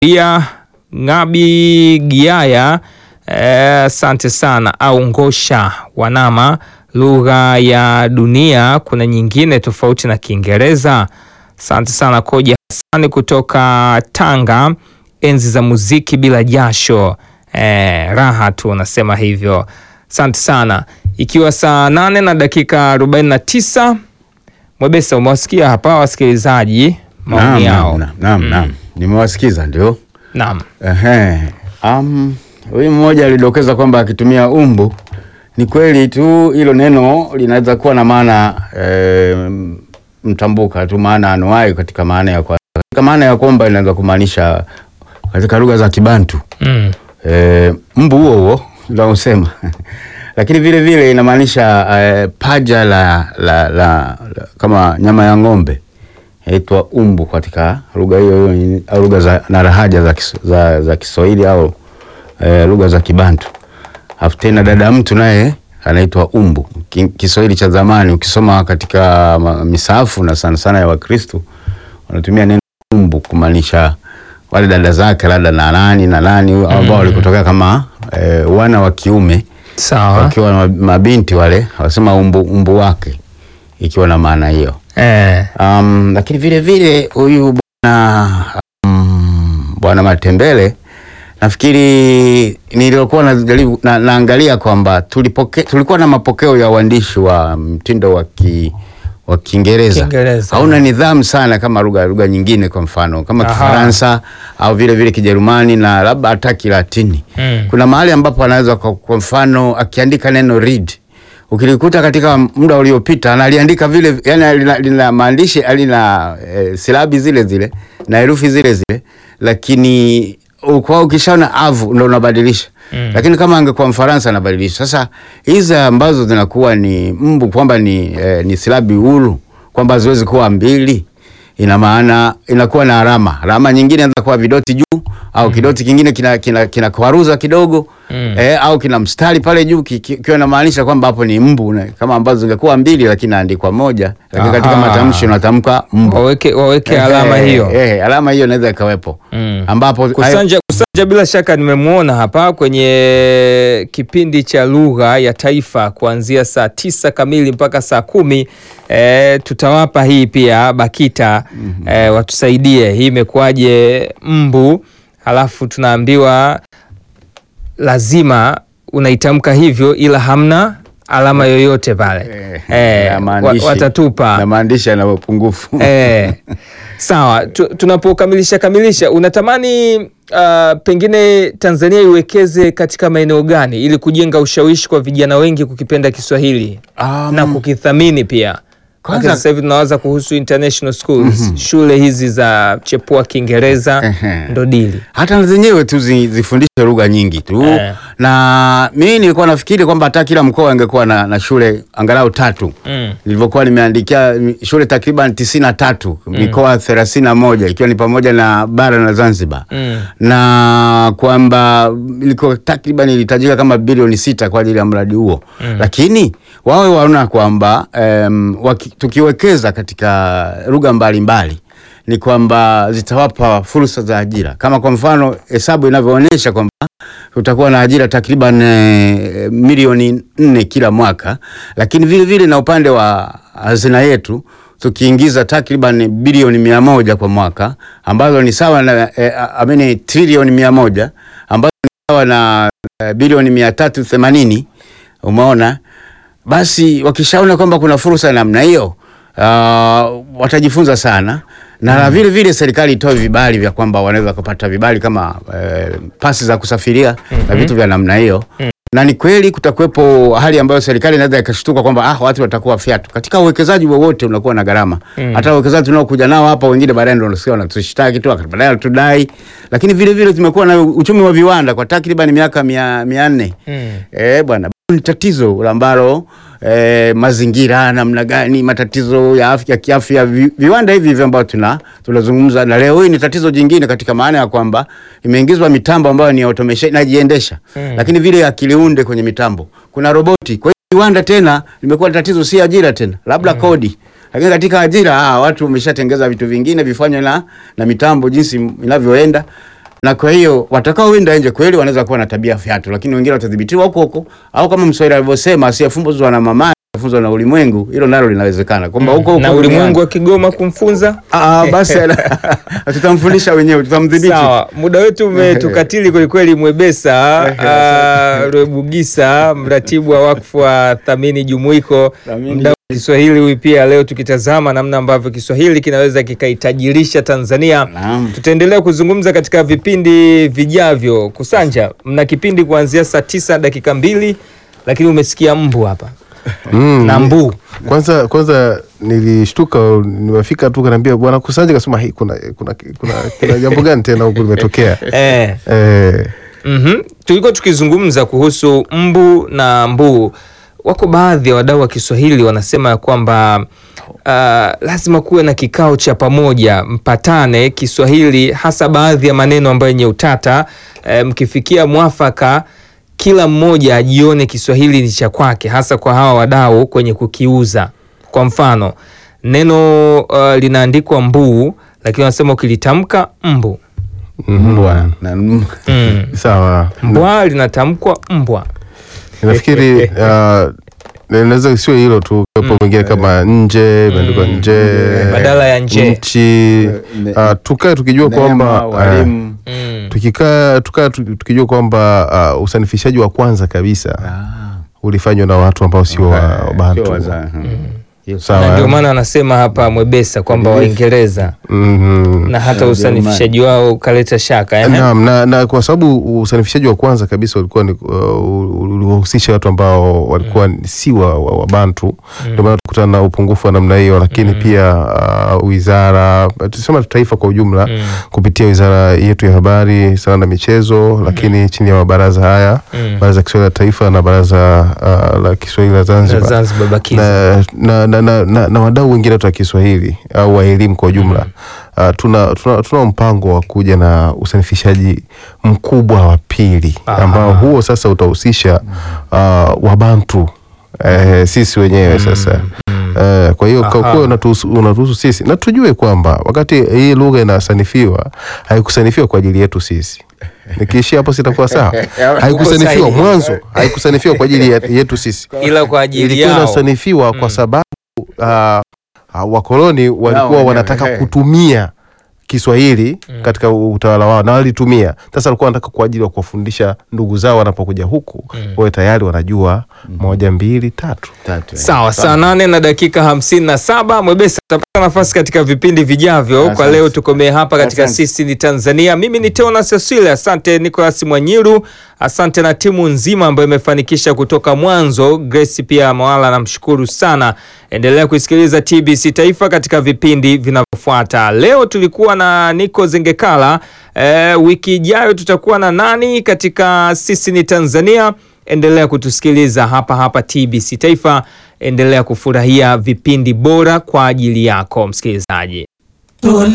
Maria Ngabi Giaya, asante sana. Au Ngosha Wanama, lugha ya dunia kuna nyingine tofauti na Kiingereza. Asante sana. Koja Hasani kutoka Tanga, enzi za muziki bila jasho, eh, raha tu unasema hivyo. Asante sana. Ikiwa saa nane na dakika 49, Mwebesa, umewasikia hapa wasikilizaji maoni yao. Naam, naam, naam. Nimewasikiza ndio. Naam. Ehe. Um, huyu mmoja alidokeza kwamba akitumia umbu ni kweli tu hilo neno linaweza kuwa na maana e, mtambuka tu maana anuai katika maana ya kwa, katika maana ya kwamba inaweza kumaanisha katika lugha za Kibantu Mm. e, mbu huo huo unaosema lakini vile vile inamaanisha e, paja la, la, la, la kama nyama ya ng'ombe yaitwa umbu katika lugha hiyo hiyo au lugha za na lahaja za, kis, za, za Kiswahili au e, lugha za Kibantu. Afu tena dada mtu naye anaitwa umbu. Ki- Kiswahili cha zamani ukisoma katika ma- misaafu na sana sana ya Wakristo wanatumia neno umbu kumaanisha wale dada zake labda na nani na nani ambao walikotokea kama e, wana wa kiume Sawa. wakiwa na mabinti wale wasema umbu, umbu wake ikiwa na maana hiyo. Eh. Um, lakini vile vile huyu bwana um, bwana Matembele nafikiri nilikuwa najaribu na, naangalia kwamba tulipoke, tulikuwa na mapokeo ya uandishi wa mtindo wa ki, wa Kiingereza Kiingereza. hauna nidhamu sana kama lugha lugha nyingine, kwa mfano kama Aha. Kifaransa au vile vile Kijerumani na labda hata Kilatini. Mm. Kuna mahali ambapo anaweza kwa, kwa mfano akiandika neno read ukilikuta katika muda uliopita analiandika vile, yani lina, lina maandishi lina e, silabi zile zile na herufi zile zile, lakini kwa ukishaona avu ndo unabadilisha Mm. lakini kama angekuwa Mfaransa anabadilisha. Sasa hizi ambazo zinakuwa ni mbu kwamba ni, eh, ni silabi huru kwamba haziwezi kuwa mbili, ina maana inakuwa na alama. Alama nyingine inaweza kuwa vidoti juu au kidoti kingine kina, kina, kina kwaruza kidogo Mm. eh, au kina mstari pale juu ki- ki- kiwa inamaanisha kwamba hapo ni mbu na, kama ambazo zingekuwa mbili lakini naandikwa moja, lakini katika Aha. matamshi unatamka mbu. Waweke, waweke Eh, alama eh, hiyo. eh, alama hiyo inaweza ikawepo Mm. ambapo Kusanja, Kusanja bila shaka nimemwona hapa kwenye kipindi cha lugha ya taifa kuanzia saa tisa kamili mpaka saa kumi. E, tutawapa hii pia BAKITA e, watusaidie hii imekuwaje mbu, halafu tunaambiwa lazima unaitamka hivyo ila hamna alama yoyote pale e, na maandishi- watatupa na maandishi yana upungufu Eh, sawa tu, tunapokamilisha kamilisha unatamani uh, pengine Tanzania iwekeze katika maeneo gani ili kujenga ushawishi kwa vijana wengi kukipenda Kiswahili Um, na kukithamini pia kwanza- Kwanza, sasa hivi tunawaza kuhusu international schools shule hizi za chepua Kiingereza Ehe. ndo dili hata na zenyewe tu zi- zifundishe lugha nyingi tu Eh. na mimi nilikuwa nafikiri kwamba hata kila mkoa angekuwa na, na shule angalau tatu Mm. nilivyokuwa nimeandikia mi- shule takriban tisini na tatu mikoa thelathini na moja ikiwa ni pamoja na bara na Zanzibar Mm. na kwamba ilikuwa takriban ilihitajika kama bilioni sita kwa ajili ya mradi huo lakini wawe waona kwamba um, tukiwekeza katika lugha mbalimbali ni kwamba zitawapa fursa za ajira kama kwa mfano hesabu inavyoonyesha kwamba tutakuwa na ajira takriban eh, milioni nne kila mwaka, lakini vile vile na upande wa hazina yetu tukiingiza takriban bilioni mia moja kwa mwaka ambazo ni sawa na eh, amini trilioni mia moja ambazo ni sawa na eh, bilioni mia tatu themanini umeona basi wakishaona kwamba kuna fursa ya namna hiyo uh, watajifunza sana na vile vile serikali itoe vibali vya kwamba wanaweza kupata vibali kama eh, pasi za kusafiria na vitu vya namna hiyo na ni kweli kutakuwepo hali ambayo serikali inaweza ikashtuka kwamba ah, watu watakuwa fyatu. Katika uwekezaji wowote unakuwa na gharama Mm. hata uwekezaji tunaokuja nao hapa, wengine baadaye ndio wanasikia wanatushtaki tu, baadaye wanatudai. Lakini vile vile tumekuwa na uchumi wa viwanda kwa takriban miaka mia, mia nne Mm. Eh, bwana ni tatizo ambalo eh, mazingira namna gani, matatizo ya afya kiafya, vi, viwanda hivi hivi ambavyo tuna tunazungumza na leo hii ni tatizo jingine katika maana ya kwamba imeingizwa mitambo ambayo ni automation inajiendesha Mm. lakini vile akili unde kwenye mitambo, kuna roboti. Kwa hiyo viwanda tena limekuwa tatizo, si ajira tena, labda kodi lakini katika ajira ah, watu wameshatengeza vitu vingine vifanywe na, na mitambo jinsi inavyoenda na kwa hiyo watakaoenda nje kweli wanaweza kuwa na tabia fyatu, lakini wengine watadhibitiwa huko huko, au kama Mswahili alivyosema, asiyefumbuzwa na mamaye afunzwa na ulimwengu. Hilo nalo linawezekana kwamba huko huko na duniani- ulimwengu wa Kigoma kumfunza. Ah, basi tutamfundisha wenyewe, tutamdhibiti. Sawa, muda wetu umetukatili kwelikweli. Mwebesa ah, Rwebugisa, mratibu wa wakfu wa Thamini Jumuiko, Thamini mdau wa Kiswahili huyu pia, leo tukitazama namna ambavyo Kiswahili kinaweza kikaitajirisha Tanzania. Naam. Tutaendelea kuzungumza katika vipindi vijavyo. Kusanja, mna kipindi kuanzia saa tisa dakika mbili, lakini umesikia mbu hapa Mm, na mbu kwanza kwanza nilishtuka nimefika tu kanaambia bwana Kusanja kasema hii kuna kuna kuna, kuna jambo gani tena huku limetokea eh. eh, Mhm. Tulikuwa tukizungumza kuhusu mbu na mbuu. Wako baadhi ya wadau wa Kiswahili wanasema ya kwamba uh, lazima kuwe na kikao cha pamoja, mpatane Kiswahili, hasa baadhi ya maneno ambayo yenye utata. Eh, mkifikia mwafaka, kila mmoja ajione Kiswahili ni cha kwake, hasa kwa hawa wadau kwenye kukiuza. Kwa mfano neno uh, linaandikwa mbuu, lakini wanasema ukilitamka mbu Mbwa na mm. mm. sawa mbwa linatamkwa mbwa. nafikiri uh, naweza sio hilo tu kapo mengine kama nje imeandikwa nje Badala ya nje. nchi Ne- uh, tukae tukijua Neema, kwamba uh, walimu. Mm. tukikaa tukaa tu- tukijua kwamba uh, usanifishaji wa kwanza kabisa Ah. ulifanywa na watu ambao sio wa Eh, wa Bantu. sio waza- hmm. Hiyo Sawa. Na ndio maana anasema hapa Mwebesa kwamba Waingereza Mhm. na hata Na usanifishaji wao ukaleta shaka eh? Naam, na, na kwa sababu usanifishaji wa kwanza kabisa ulikuwa ni uh, uliwahusisha watu ambao walikuwa ni si wa, wa, wa Bantu ndio maana tukutana na upungufu wa namna hiyo, lakini pia uh, wizara tusema taifa kwa ujumla Mm. kupitia wizara yetu ya habari, sanaa na michezo, lakini chini ya mabaraza haya Mm. baraza la Kiswahili la Taifa na baraza uh, la Kiswahili la Na Zanzibar Zanzibar bakiza. na, na, na, na, na, na wadau wengine wetu wa Kiswahili au wa elimu kwa ujumla uh, tuna, tuna, tuna mpango wa kuja na usanifishaji mkubwa wa pili Aha. ambao huo sasa utahusisha uh, Wabantu eh, sisi wenyewe sasa Eh, kwa hiyo kwa Aha. kuwa unatuhusu unatuhusu sisi na tujue kwamba wakati hii lugha inasanifiwa haikusanifiwa kwa ajili yetu sisi nikiishia hapo sitakuwa sawa haikusanifiwa sahihi. mwanzo haikusanifiwa kwa ajili ya- yetu sisi Ila kwa ajili ilikuwa yao inasanifiwa kwa sababu uh, uh, wakoloni walikuwa wenyewe, wanataka eh. kutumia Kiswahili katika utawala wao na walitumia. Sasa walikuwa wanataka kwa ajili ya kuwafundisha ndugu zao wanapokuja huku wawe tayari wanajua moja mbili tatu. Tatu, eh. Sawa, saa nane na dakika hamsini na saba Mwebesa atapata nafasi katika vipindi vijavyo. Kwa Asante. leo tukomee hapa katika Asante. Sisi ni Tanzania. Mimi ni Teona Cecilia, asante Nicolas Mwanyiru, asante na timu nzima ambayo imefanikisha kutoka mwanzo. Grace pia Mawala, namshukuru sana. Endelea kuisikiliza TBC Taifa katika vipindi vinavyofuata. Leo tulikuwa na Nico Zengekala. E, wiki ijayo tutakuwa na nani katika Sisi ni Tanzania? Endelea kutusikiliza hapa hapa TBC Taifa. Endelea kufurahia vipindi bora kwa ajili yako msikilizaji.